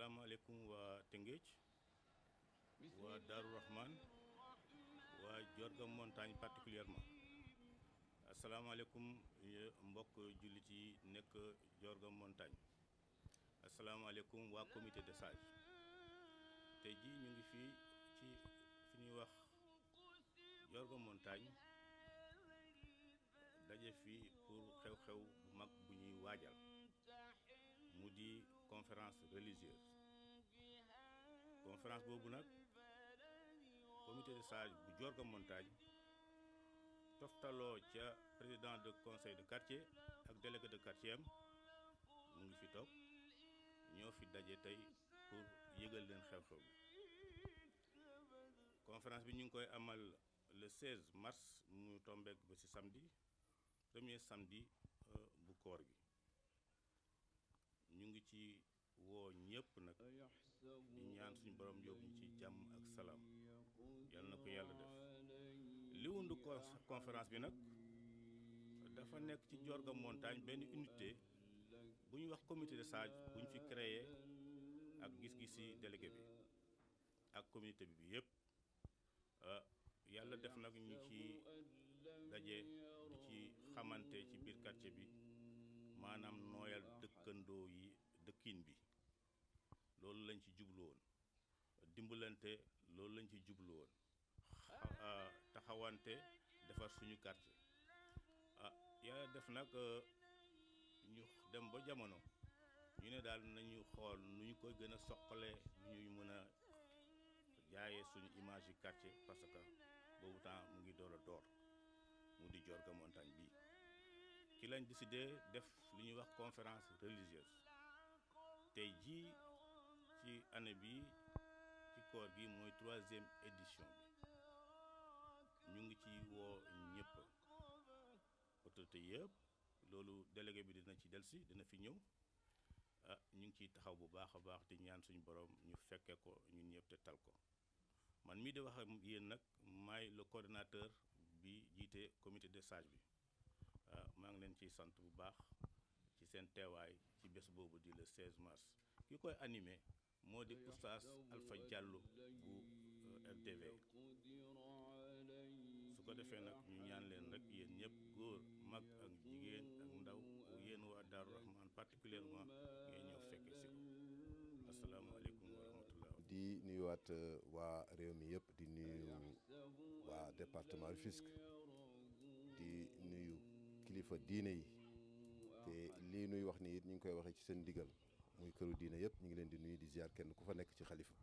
asalaamaaleykum waa Tëngéej waa Daaru Rahman waa Diorga Montagne particulièrement asalaamaaleykum mbokk jullit yi nekk Diorga Montagne asalaamaaleykum waa comité de sages tey jii ñu ngi fii ci fi ñuy wax Diorga Montagne daje fii pour xew-xew bu mag bu ñuy waajal mu di conférence religieuse conférence boobu nag comité de sages bu Diorga Montagne toftaloo ca président de conseil de quartier ak délégué de quartier am mu ngi fi toog ñoo fi daje tey pour yëgal leen xew-xew bi conférence bi ñu ngi koy amal le 16 mars mu tombeek ba ci samedi premier samedi bu koor gi ñu ngi ci woo ñëpp nag di ñaan suñu borom yóbbu ñu ci jàmm ak salaam yal na ko yàlla def li wundu conférence bi nag dafa nekk ci Diorga Montagne benn unité bu ñuy wax comité de sages bu ñu fi créé ak gis-gisi délégué bi ak communauté bi bi yëpp yàlla def nag ñu ci daje di ci xamante ci biir quartier bi maanaam nooyal dëkkandoo yi dëkkin bi loolu lañ ci jublu woon dimbalante loolu lañ ci jublu woon taxawante defar suñu quartier ah yàlla def nag ñu dem ba jamono ñu ne daal nañu xool nu ñu koy gën a soqalee nu ñuy mën a jaayee suñu image yi quartier parce que boobu temps mu ngi door a door mu di Diorga Montagne bii ci lañ décidé def li ñuy wax conférence religieuse tey jii ci année bi ci koor gi mooy troisième édition bi ñu ngi ci woo ñëpp autorité yëpp loolu délégué bi dina ci delsi dina fi ñëw ah ñu ngi ciy taxaw bu baax a baax di ñaan suñu borom ñu fekke ko ñun ñëpp te tal ko man mii di wax ak yéen nag maay le coordonnateur bi jiite comité de sages bi maa ngi leen ciy sant bu baax ci seen teewaay ci bés boobu di le 16 mars ki koy animé moo di oustaz Alpha Diallo bu RTV su ko defee nag ñu ñaan leen rek yéen ñëpp góor mag ak jigéen ak ndaw yéen waa Daaru Rahman particulièrement ngeen ñëw fekke si ko asalaamaaleykum wa rahmatullah di nuyuwaat waa réew mi yëpp di nuyu waa département Rufisque di nuyu kilifa diine yi te lii nuy wax ni it ñu ngi koy waxee ci seen ndigal muy këru diine yëpp ñu ngi leen di nuyu di ziar kenn ku fa nekk ci xalifa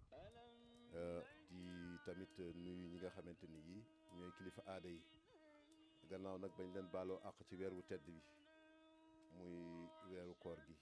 di tamit nuyu ñi nga xamante ni yi ñooy kilifa aada yi gannaaw nag bañ leen baaloo àq ci weer wu tedd bi muy weeru koor gi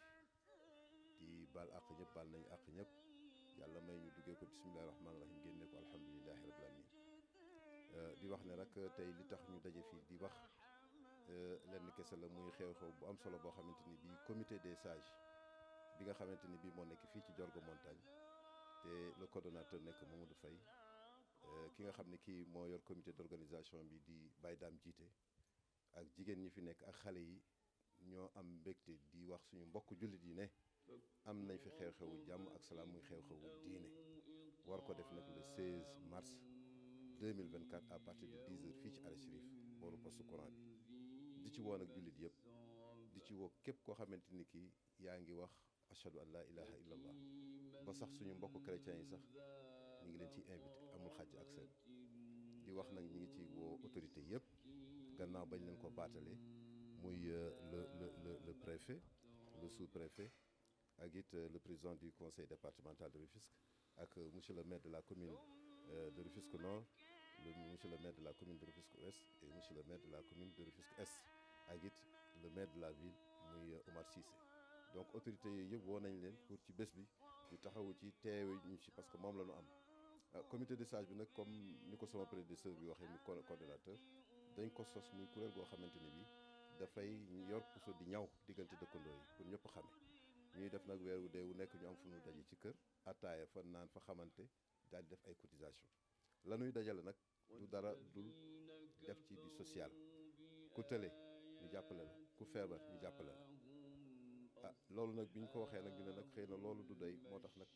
di baal àq ñëpp baal nañu àq ñëpp yàlla may ñu duggee ko bisimilahi rahmaani rahim génne ko alhamdulilahi rabbil alamin di wax ne rek tey li tax ñu daje fii di wax lenn kese la muy xew-xew bu am solo boo xamante ni bii comité des sages bi nga xamante ni bii moo nekk fii ci Diorga Montagne te le coordonnateur nekk Mamadou Faye ki nga xam ne kii moo yor comité d'organisation bi di Baye Dame jiite ak jigéen ñi fi nekk ak xale yi ñoo am mbégte di wax suñu mbokk jullit yi ne am nañ fi xew-xewu jàmm ak salaam muy xew-xewu diine war ko def nag le 16 mars 2024 à partir de 10 heures fii ci Al Chérif booru poste courant bi di ci woon ak jullit yëpp di ci woo képp koo xamante ni kii yaa ngi wax ashadu an laa ilaha illallah ba sax suñu mbokk chrétiens yi sax ñu ngi leen ciy invité amul xàjj ak seen di wax nag ñi ngi ci woo autorité yëpp gannaaw bañ leen ko baatale muy le le le le préfet le sous-préfet ak it le président du conseil départemental de Rufisque ak monsieur le maire de la commune de Rufisque Nord le monsieur le maire de la commune de Rufisque Ouest et monsieur le maire de la commune de Rufisque Est ak it le maire de la ville muy Omar Cissé donc autorités yooyu yëpp woo nañ leen pour ci bés bi ñu taxawu ci teewe ñu ci parce que moom la ñu am comité de sage bi nag comme ni ko sama prédécesseur bi waxee mu coordonnateur dañ ko sos muy kuréel goo xamante ne bi dafay yor puso di ñaw diggante dëkkandoo yi pour ñëpp xame ñuy def nag weer wu dee wu nekk ñu am fu ñu daje ci kër attaaya fa naan fa xamante daal di def ay cotisation la ñuy dajale nag du dara dul def ci di social ku tële ñu jàppale la ku feebar ñu jàppale la ah loolu nag bi ñu ko waxee nag ñu ne nag xëy na loolu du doy moo tax nag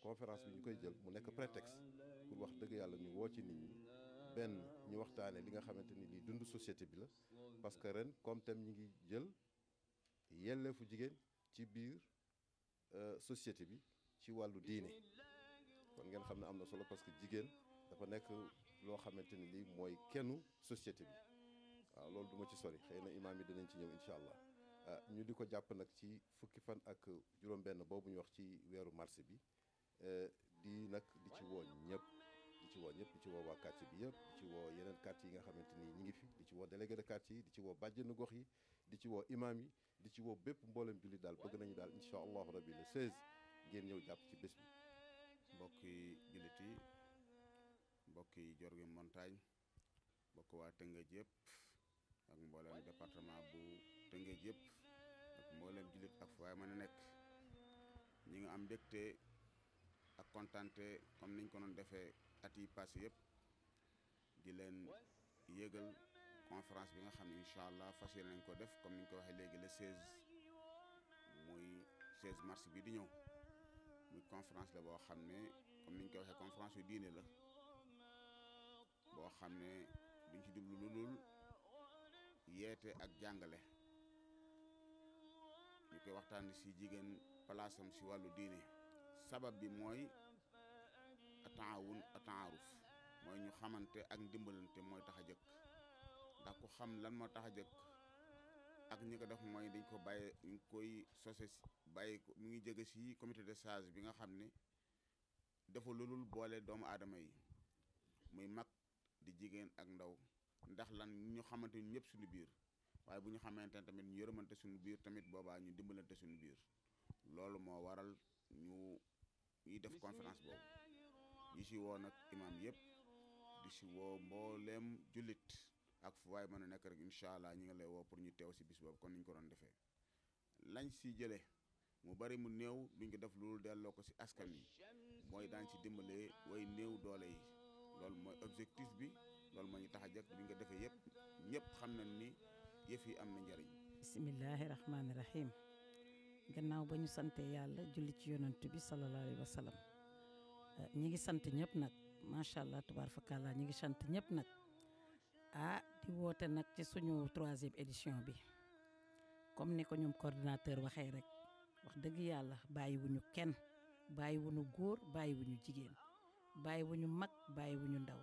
conférence bi ñu koy jël mu nekk prétexte pour wax dëgg yàlla ñu woo ci nit ñi benn ñu waxtaane li nga xamante ni lii dund société bi la parce que ren comme thème ñi ngi jël yelleefu jigéen ci biir société bi ci wàllu diine kon ngeen xam ne am na solo parce que jigéen dafa nekk loo xamante ni lii mooy kennu société bi waaw loolu du ma ci sori xëy na imaam yi dinañ ci ñëw incha allah ñu di ko jàpp nag ci fukki fan ak juróom-benn boobu ñu wax ci weeru mars bi di nag di ci woo ñëpp di ci woo ñëpp di ci woo waa quartier bi yëpp di ci woo yeneen quartier yi nga xamante ni ñi ngi fi di ci woo délégué de quartier yi di ci woo bàjjenu gox yi di ci woo imaam yi di ci woo bépp mboolem jullit daal bëgg nañu daal incha allahu rabbi le 16 ngeen ñëw jàpp ci bés bi mbokki jullit yi mbokki Diorgui Montagne mbokk waa Tëngéej yëpp ak mboolem département bu Tëngéej yëpp ak mboolem jullit ak fu waay mën a nekk ñi nga am mbégte ak kontante comme niñ ko doon defee at yi passé yëpp di leen yëgal conférence bi nga xam ne incha allah fas yéene nañ ko def comme niñ ko waxee léegi le 16 muy 16 mars bi di ñëw muy conférence la boo xam ne comme niñ ko waxee conférence yu diine la boo xam ne duñ ci jublu lu dul yeete ak jàngale ñu koy waxtaan si jigéen palaasam si wàllu diine sabab bi mooy ataawun ataaruf mooy ñu xamante ak ndimbalante mooy tax a jëkk ndax ku xam lan moo tax a jëkk ak ñi ko def mooy dañ ko bàyyi ñu koy sose bàyyi ko mu ngi jege si comité de sage bi nga xam ne dafa lulul boole doomu aadama yi muy mag di jigéen ak ndaw ndax lan ñu xamante ñu ñëpp suñu biir waaye bu ñu xamante ne tamit ñu yërëmante suñu biir tamit boobaa ñu dimbalante suñu biir loolu moo waral ñu ñuy def conférence boobu ñi si woo nag imaam yëpp di si woo mbooleem jullit ak fu waay mën a nekk rek incha allah ñi nga lay woo pour ñu teew si bis boobu kon niñ ko doon defee lañ si jëlee mu bari mu néew duñ ko def loolu delloo ko si askan yi mooy daan ci dimbalee way néew doole yi loolu mooy objectif bi loolu moo ñu tax a jëkk bi nga defee yëpp ñëpp xam nañ ni yëf yi am na njariñ bisimillahi rahmaani rahim gannaaw ba ñu sante yàlla julli ci yonant bi sallallahu alayhi wa sallam ñi ngi sant ñëpp nag macha allah tubaar fakàllaa ñi ngi sant ñëpp nag ah di woote nag ci suñu troisième édition bi comme ni ko ñoom coordinateur waxee rek wax dëgg yàlla bàyyiwuñu kenn bàyyiwuñu góor bàyyiwuñu jigéen bàyyiwuñu mag bàyyiwuñu ndaw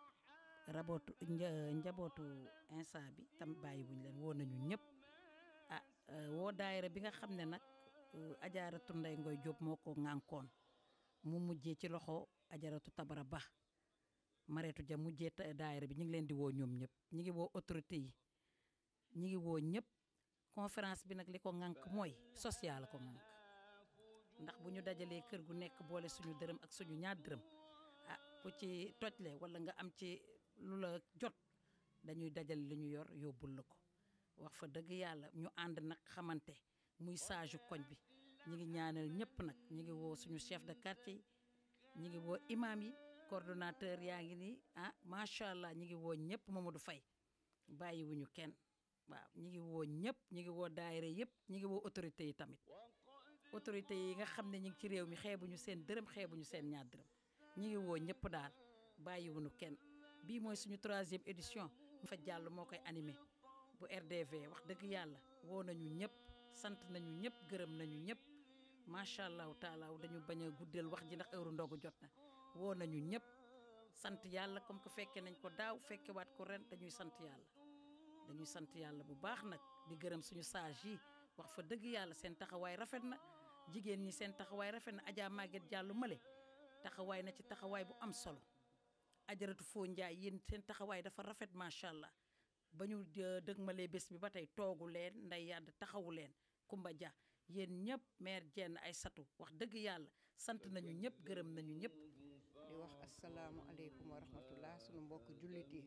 rabootu njabootu instant bi tam bàyyiwuñu leen woo nañu ñëpp ah woo daayira bi nga xam ne nag ajaaratu nday ngoy jóob moo ko ŋànkoon mu mujjee ci loxo ajaratu tabara ba mareetu ja mujjee daayira bi ñu ngi leen di woo ñoom ñëpp ñu ngi woo autorité yi ñu ngi woo ñëpp conférence bi nag li ko ŋànk mooy social ko ŋànk ndax bu ñu dajalee kër gu nekk boole suñu dërëm ak suñu ñaar dërëm ah ku ci tojle wala nga am ci lu la jot dañuy dajale li ñu yor yóbbul la ko wax fa dëgg yàlla ñu ànd nag xamante muy saaju koñ bi ñi ngi ñaanal ñëpp nag ñi ngi woo suñu chef de quartier yi ñi ngi woo imam yi coordonnateur yaa ngi nii ah macha allah ñi ngi woo ñëpp Mamadou Faye bàyyiwuñu kenn waaw ñi ngi woo ñëpp ñi ngi woo daayira yëpp ñi ngi woo autorité yi tamit autorité yi nga xam ne ñi ngi ci réew mi xeebuñu seen dërëm xeebuñu seen ñaar dërëm ñi ngi woo ñëpp daal bàyyiwuñu kenn bii mooy suñu troisième édition fa jàll moo koy animé bu RDV wax dëgg yàlla woo nañu ñëpp sant nañu ñëpp gërëm nañu ñëpp macha allahu taala dañu bañ a guddeel wax ji ndax heure ndogu jot na woo nañu ñëpp sant yàlla comme que fekke nañ ko daaw fekke waat ko ren dañuy sant yàlla dañuy sant yàlla bu baax nag di gërëm suñu sage yi wax fa dëgg yàlla seen taxawaay rafet na jigéen ñi seen taxawaay rafet na Adja Maguette Diallo male taxawaay na ci taxawaay bu am solo ajaratu foo njaay yéen seen taxawaay dafa rafet macha allah ba ñu dëgmalee bés bi ba tey toogu leen nday yàdd taxawu leen Kumba Dia yéen ñëpp maire jenn ay satu wax dëgg yàlla sant nañu ñëpp gërëm nañu ñëpp di wax asalaamualeykum wa rahmatullah sunu mbokk jullit yi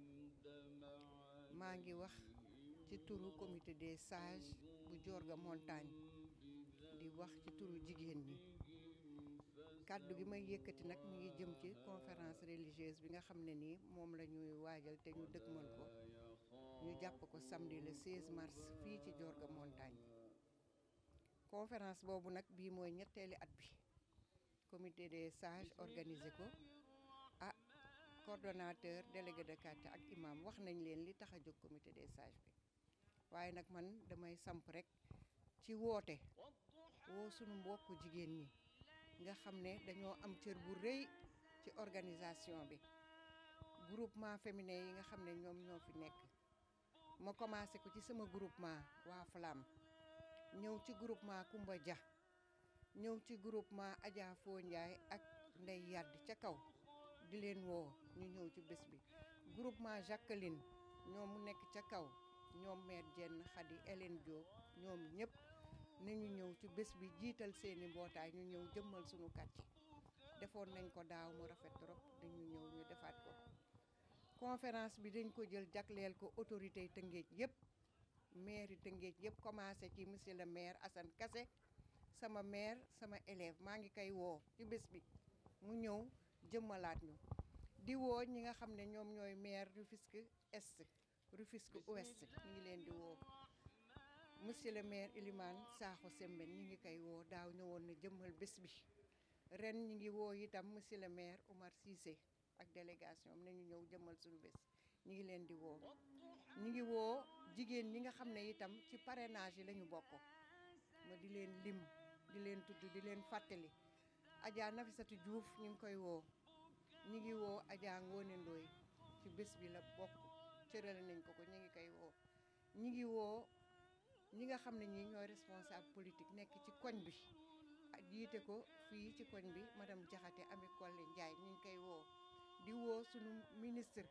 maa ngi wax ci turu comité des sages bu Diorga Montagne di wax ci turu jigéen ñi kàddu gi may yëkkati nag mi ngi jëm ci conférence religieuse bi nga xam ne nii moom la ñuy waajal te ñu dëgmal ko ñu jàpp ko samedi le 16 mars fii ci Diorga Montagne conférence boobu nag bii mooy ñetteeli at bi comité des sages organisé ko ah coordonnateur délégué de quartier ak imam wax nañ leen li tax a jóg comité des sages bi waaye nag man damay samp rek ci woote woo sunu mbokku jigéen ñi nga xam ne dañoo am cër bu rëy ci organisation bi groupement féminin yi nga xam ne ñoom ñoo fi nekk ma commencé ko ci sama groupement waa Flamme ñëw ci groupement Kumba Dia ñëw ci groupement Adja Fo Ndiaye ak Ndey Yadd ca kaw di leen woo ñu ñëw ci bés bi groupement Jacqueline ñoom mu nekk ca kaw ñoom mère Jenn Khady Hélène Diop ñoom ñëpp nañu ñëw ci bés bi jiital seeni mbootaay ñu ñëw jëmmal suñu quartier defoon nañ ko daaw mu rafet trop dañu ñëw ñu defaat ko conférence bi dañ ko jël jagleel ko autorité yi Tëngéej yëpp maire yi Tëngéej yëpp commencé ci monsieur le maire Assane Kassé sama maire sama élève maa ngi koy woo ci bés bi mu ñëw jëmmalaat ñu di woo ñi nga xam ne ñoom ñooy maire Rufisque Est Rufisque Ouest ñu ngi leen di woo monsieur le maire Elimane Sakho Sembène ñi ngi koy woo daaw ñëwoon na jëmmal bés bi ren ñi ngi woo itam monsieur le maire Oumar Cissé ak délégation am nañu ñëw jëmmal suñu bés ñi ngi leen di woo ñi ngi woo jigéen ñi nga xam ne itam ci parrainage yi la ñu bokk ma di leen lim di leen tudd di leen fàttali Adja Nafisatu Diouf ñu ngi koy woo ñi ngi woo Adja Ngone Ndoye ci bés bi la bokk cërale nañ ko ko ñi ngi koy woo ñi ngi woo ñi nga xam ne ñi ñooy responsable politique nekk ci koñ bi jiite ko fii ci koñ bi madame Diakhaté Ami Collé Ndiaye ñu ngi koy woo di woo sunu ministre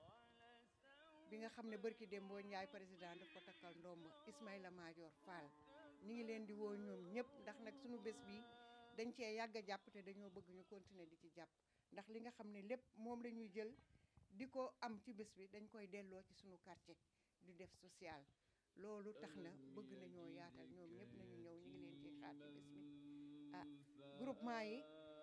bi nga xam ne barki Dembo Ndiaye président daf ko takkal ndomba Ismaïla Madior Fall ñu ngi leen di woo ñoom ñëpp ndax nag sunu bés bi dañ cee yàgg a jàpp te dañoo bëgg ñu continuer di ci jàpp ndax li nga xam ne lépp moom la ñuy jël di ko am ci bés bi dañ koy delloo ci sunu quartier di def social loolu tax na bëgg nañoo yaatal ñoom ñëpp nañu ñëw ñu ngi leen ciy xaar ci bés bi ah groupement yi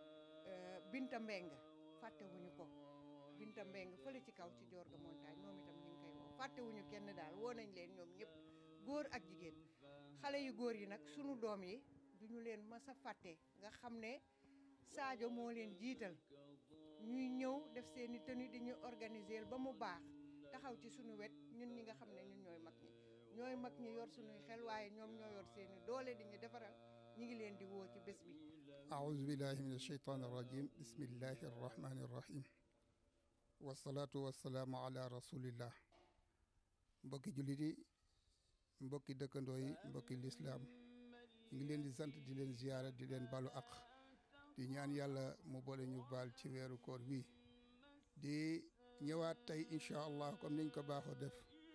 Binta Mbeng fàttewuñu ko Binta Mbeng fële ci kaw ci Diorga montagne moom itam ñu ngi koy woo fàttewuñu kenn daal woo nañ leen ñoom ñëpp góor ak jigéen xale yu góor yi nag sunu doom yi duñu leen mas a fàtte nga xam ne Sadio moo leen jiital ñuy ñëw def seeni tenue di ñu organiser ba mu baax taxaw ci sunu wet ñun ñi nga xam ne ñun ñooy mag ñi ñooy mag ñi yor sunuy xel waaye ñoom ñoo yor seeni doole di ñu defaral ñi ngi leen di woo ci bés bi أعوذ بالله من الشيطان الرجيم بسم الله الرحمن الرحيم والصلاة والسلام على رسول الله mbokki jullit yi mbokki dëkkandoo yi mbokki lislaam ñu ngi leen di sant di leen ziyaara di leen balu ak di ñaan yàlla mu boole ñu baal ci weeru koor wi di ñëwaat tey incha allah comme niñ ko baaxoo def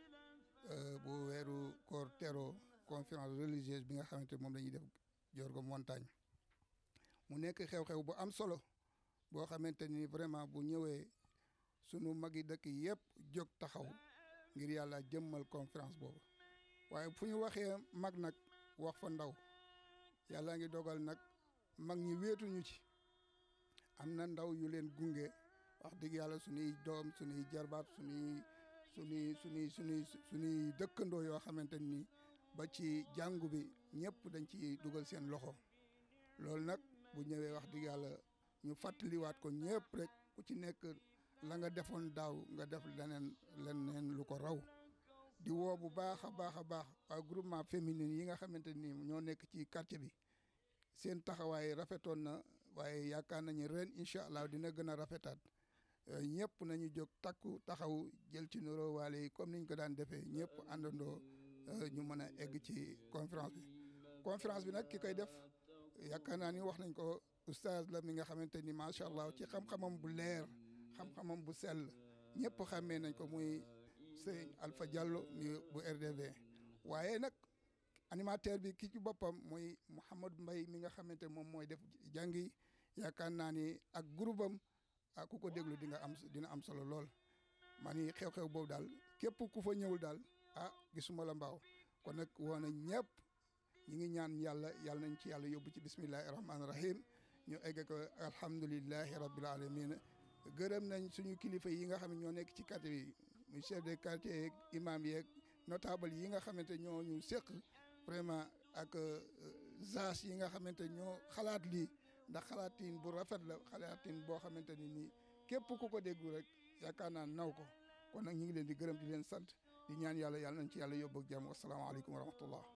bu weeru koor tero conférence religieuse bi nga xamante moom la ñuy def Diorga montagne mu nekk xew-xew bu am solo boo xamante ni vraiment bu ñëwee sunu magi dëkk yëpp jóg taxaw ngir yàlla jëmmal conférence boobu waaye fu ñu waxee mag nag wax fa ndaw yàlla ngi dogal nag mag ñi wéetuñu ci am na ndaw yu leen gunge wax dëgg yàlla suñuy doom suñuy jarbaat suñuy suñuy suñuy suñuy suñuy dëkkandoo yoo xamante ni ba ci jàngu bi ñëpp dañ ci dugal seen loxo loolu nag bu ñëwee wax dëgg yàlla ñu fàttaliwaat ko ñëpp rek ku ci nekk la nga defoon daaw nga def leneen leneen lu ko raw di woo bu baax a baax a baax waa groupement féminin yi nga xamante ni ñoo nekk ci quartier bi seen taxawaay rafetoon na waaye yaakaar nañu ren incha allah dina gën a rafetaat ñëpp nañu jóg takku taxaw jël ci nuroo waale yi comme niñ ko daan defee ñëpp àndandoo ñu mën a egg ci conférence bi conférence bi nag ki koy def yaakaar naa ni wax nañ ko oustaz la mi nga xamante ni macha allah ci xam-xamam bu leer xam-xamam bu sell ñëpp xàmmee nañ ko muy sëñ Alpha Diallo mi bu RDV waaye nag animateur bi ki ci boppam muy Mouhamadou Mbaye mi nga xamante moom mooy def jàngi yaakaar naa ni ak groupe am ak ku ko déglu di nga am dina am solo lool maa ni xew-xew boobu daal képp ku fa ñëwul daal ah gisuma la mbaaw kon nag woo na ñëpp ñi ngi ñaan yàlla yàlla nañ ci yàlla yóbbu ci bismillahi rahmaani rahim ñu egg ko alhamdulillahi rabbil alamin gërëm nañ suñu kilifa yi nga xam ne ñoo nekk ci quartier bi muy chef de quartier yeeg imam yeeg notable yi nga xamante ñoo ñu séq vraiment ak zas yi nga xamante ñoo xalaat lii ndax xalaatin bu rafet la xalaatin boo xamante ni nii képp ku ko déggu rek yaakaar naa naw ko kon nag ñu ngi leen di gërëm di leen sant di ñaan yàlla yàlla nañ ci yàlla yóbbu ak jàmm wasalaamaaleykum wa rahmatullah